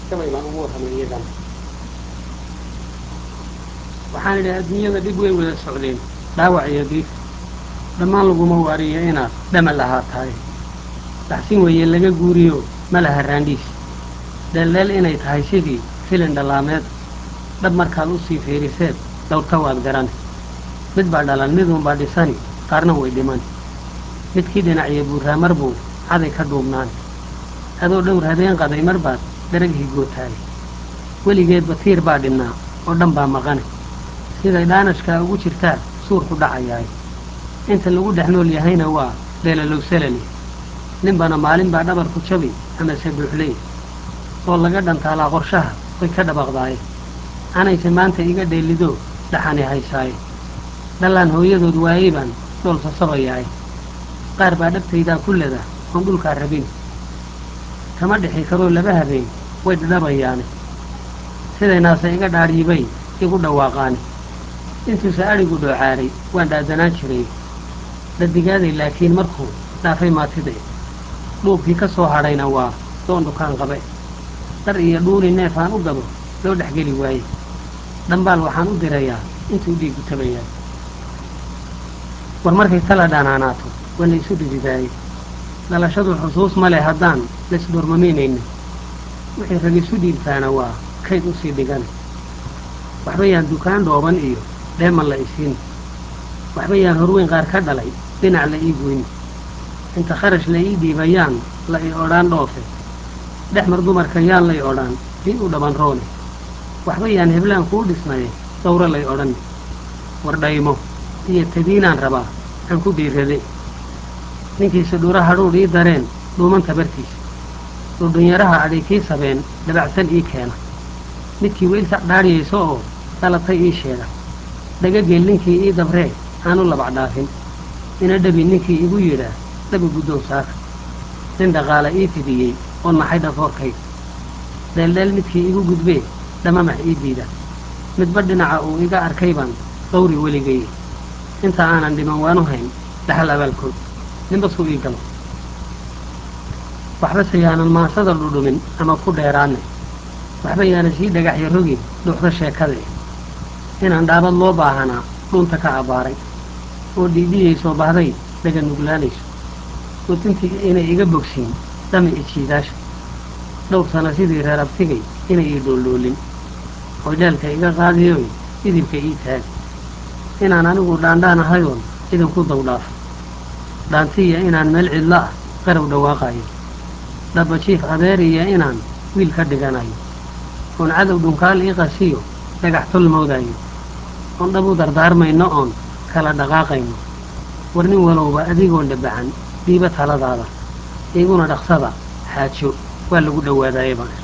gabay baan ugu warramay iyagana waxaan idhi adduunyada dhib way wada socdeen dhaawac iyo diif dhammaan laguma waariyo inaad dhamal ahaa tahay dhaxsin weeye laga guuriyo ma laha raandhiis dheeldheel inay tahay sidii filin dhallaameed dhab markaad u sii fiiriseed dhowrta waad garan mid baa dhalan miduunbaa dhisani qaarna way dhiman midkii dhinaciyo buurraamar buu caday ka dhuubnaan adoo dhowr habeen qaday mar baad darag higootaay weligeedba tiir baa dhinnaa oo dhan baa maqane siday dhaanashkaa ugu jirtaa suurku dhacayaay inta lagu dhex nool yahayna waa beelalowsalali ninbana maalin baa dhabarku jabi amase buuxley oo laga dhantaalaa qorshaha way ka dhabaqdaaye anayse maanta iga dheelido dhaxani haysaaye dhallaan hooyadood waayey baan dhool sasabayaaye qaar baa dhabtaydaa ku leda oon dhulkaa rabin kama dhixi karoo laba habeen way dhadhabayaane sidaynaase iga dhaadhiibay igu dhawaaqaane intuuse adhigu dhoocaaray waan dhaadanaan jiray dadigaaday laakiin markuu dhaafay maatide dhuubkii ka soo hadhayna waa doon dhukaan qabe dhar iyo dhuuni neef aan u gabo loo dhexgeli waaye dhambaal waxaan u dirayaa intuu dhiigu tabayaa war markay tala dhanaanaato waa la isu dhididaaye dhalashadu xusuus ma leh haddaan laisdhoormamaynayno wixii rag isu dhiibtaana waa kayd usii dhigana waxba yaan dukaan dhooban iyo dheeman la isiin waxba yaan horweyn qaar ka dhalay dhinac la ii goyni inta kharash la ii dhiibayaan la i odhaan dhoofe dhexmar dumarka yaan lay odhaan ii u dhaban roone waxba yaan heblaan kuu dhisnaye dawro lay odhan war dhaymo iyo tabiinaan rabaa aan ku dhiirade ninkiisa dhura hadhuudh ii dareen dhuumanta bartiisa dhudhunyaraha adhay kii sabeen dabacsan ii keena midkii weylsac dhaadhiyayso oo dhalatay ii sheega dhagageel ninkii ii dabree aanu labac dhaafin ina dhabi ninkii igu yidhaa dhabi guddoon saaka nin dhaqaala ii fidiyey oo naxay dhafoorkayga dheeldheel midkii igu gudbee dhamamax ii diida midba dhinaca uu iga arkay baan dawri weligay inta aanan dhiman waanu hayn dhaxal abaalkood ninbasuu ii galo waxbase yaanan maansada dhudhumin ama ku dheeraanne waxba yaanan sii dhagaxya rogin dhuuxda sheekade inaan dhaabad loo baahanaa dhunta ka abbaaray oo dhiidhiyaysoo bahday dhaga nuglaanayso oo tintiga inay iga bogsiin dhami ijiidaasha dhowr sana sidii reer abtigay inay ii dhooldhoolin oo jeelka iga qaadiyoy idibka ii taagi inaan anigu dhaandhaan ahayoon idinku dawdhaafo dhaantiya inaan meel cidlo ah qarow dhawaaqayo dhaba jiif adeer iyo inaan wiil ka dhiganayo oon cadow dhunkaal ii qasiyo dhagax tol moodayo oon dhab u dardaarmayno oon kala dhaqaaqayno war nin walowba adigoon dhabacan dhiiba taladaada iguna dhaqsada xaajo waa lagu dhowaadaayaba